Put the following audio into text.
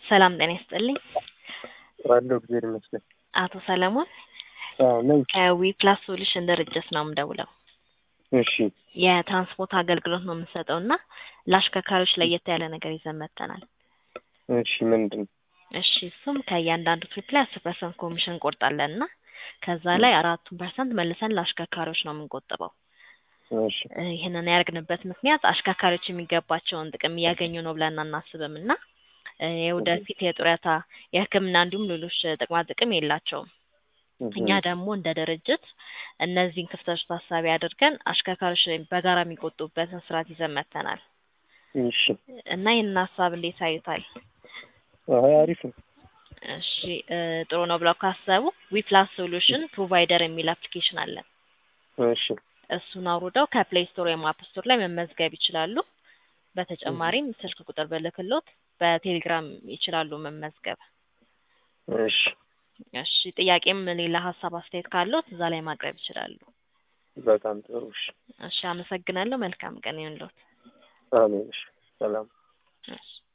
ሰላም ጤና ይስጥልኝ። አለሁ እግዚአብሔር ይመስገን። አቶ ሰለሞን አዎ ነኝ። ከዊ ፕላስ ሶሉሽን ድርጅት ነው የምደውለው። እሺ የትራንስፖርት አገልግሎት ነው የምንሰጠው እና ለአሽከርካሪዎች ለየት ያለ ነገር ይዘን መጥተናል። እሺ ምንድን ነው? እሺ እሱም ከእያንዳንዱ ትሪፕ ላይ አስር ፐርሰንት ኮሚሽን እንቆርጣለን እና ከዛ ላይ አራቱን ፐርሰንት መልሰን ለአሽከርካሪዎች ነው የምንቆጥበው። እሺ እ ይህንን ያደርግንበት ምክንያት አሽከርካሪዎች የሚገባቸውን ጥቅም እያገኙ ነው ብለን አናስብም እና እ የወደፊት የጡረታ የሕክምና እንዲሁም ሌሎች ጥቅማ ጥቅም የላቸውም። እኛ ደግሞ እንደ ድርጅት እነዚህን ክፍተቶች ታሳቢ አድርገን አሽከርካሪዎች በጋራ የሚቆጡበትን ስርዓት ይዘን መጥተናል እሺ እና ይህንን ሀሳብ እንዴት አዩታል? አይ አሪፍ ነው። እሺ እ ጥሩ ነው ብለው ካሰቡ ዊፕላስ ሶሉሽን ፕሮቫይደር የሚል አፕሊኬሽን አለን። እሺ እሱን አውርደው ከፕሌይ ስቶር ወይም አፕ ስቶር ላይ መመዝገብ ይችላሉ። በተጨማሪም ስልክ ቁጥር ብልክሎት በቴሌግራም ይችላሉ መመዝገብ። እሺ እሺ ጥያቄም ሌላ ሀሳብ አስተያየት ካለዎት እዛ ላይ ማቅረብ ይችላሉ። በጣም ጥሩ። እሺ እሺ አመሰግናለሁ። መልካም ቀን ይሁንልዎት። አሜን። እሺ ሰላም እሺ